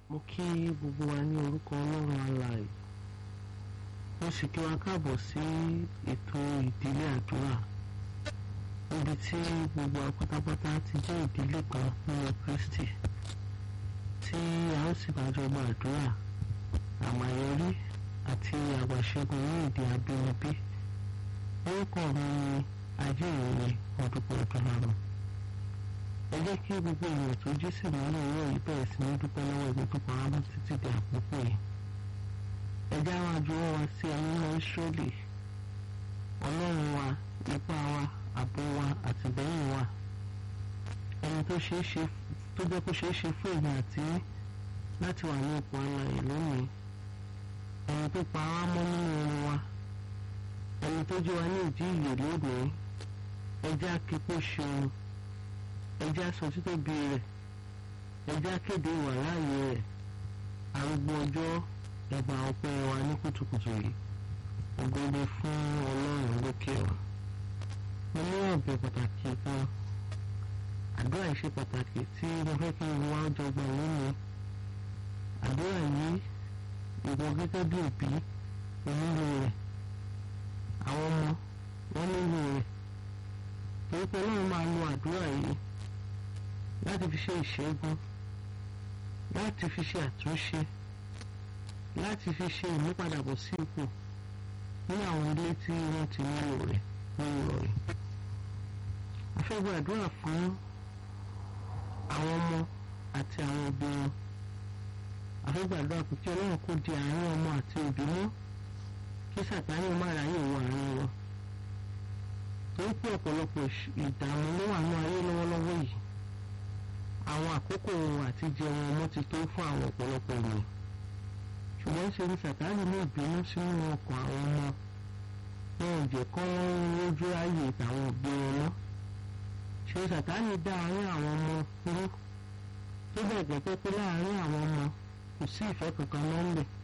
mo kí gbogbo wa ní orúkọ ọlọ́run alààyè mo sì kí wa káàbọ̀ sí ètò ìdílé àdúrà níbi tí gbogbo wa pátápátá ti jẹ́ ìdílé kan nínú Kristi tí a ó sì máa jọ gba àdúrà àmàyọrí àti àgbàṣẹ́gun ní èdè abínibí orúkọ mi ni ajé ìròyìn ọdúnpọ̀ ọdúnlọ́run ẹ jẹ́ kí gbogbo èèyàn tó jí sí ìmọ́lẹ̀ ìwé yìí bẹ̀rẹ̀ sí ní dúpẹ́ lọ́wọ́ ibi tó pamọ́ bá títí di àkókò yìí ẹ jẹ́ àwọn àjọwọ́ wa sí ẹni náà Ísírẹ́lì ọlọ́run wa ipá wa ààbò wa àtìlẹ́yìn wa ẹni tó ṣeé ṣe tó jẹ́ kó ṣeé ṣe fún èmi àti láti wà ní ipò alààyè lónìí ẹni tó pa wá mọ́ nínú orin wa ẹni tó jí wa ní ìdí ìyè lónìí ẹ jẹ́ aképo ṣeun ẹ jẹ́ aṣọ títóbi rẹ̀ ẹ jẹ́ akéde ìwà láàyè rẹ̀ arúgbó ọjọ́ ẹgbà ọpẹ́ wa ní kùtùkùtù yìí ògbóni fún ọlọ́run lókè wa mo ní ọ̀bẹ pàtàkì kan àdúrà yìí ṣe pàtàkì tí mo fẹ́ kí n wá jọ gbà lónìí àdúrà yìí ìwọ gẹ́gẹ́ bí òbí onílò rẹ̀ àwọn ọmọ wọn nílò rẹ̀ torí pé ọlọ́run máa lo àdúrà yìí láti fi ṣe ìṣẹ́gun láti fi ṣe àtúnṣe láti fi ṣe ìmúpadàbọ̀ sí ipò ní àwọn ilé tí wọ́n ti nílò rẹ̀ nínú rẹ̀. a fẹ́ gba àdúrà fún àwọn ọmọ àti àwọn òbí wọn. a fẹ́ gbàdúrà pé kí ọlọ́run kó di àárín ọmọ àti òbí mọ́ kí sàtáni má ráyè wọ àárín wọn. torí pé ọ̀pọ̀lọpọ̀ ìdààmú ló wà ní ayé lọ́wọ́lọ́wọ́ yìí. àwọn àkókò àti jẹun ọmọ ti tó fún àwọn ọ̀pọ̀lọpọ̀ ènìyàn ṣùgbọ́n ṣe ni sàtáàlì ní ìbínú sínú ọkàn àwọn ọmọ wọn ò jẹ́ kọ́ lójú ayé àwọn òbí wọn mọ́ ṣe sàtáàlì dá àárín àwọn ọmọ rú tó bẹ̀ gẹ́gẹ́ pé láàárín àwọn ọmọ kò sí ìfẹ́ kankan mọ́ ń bẹ̀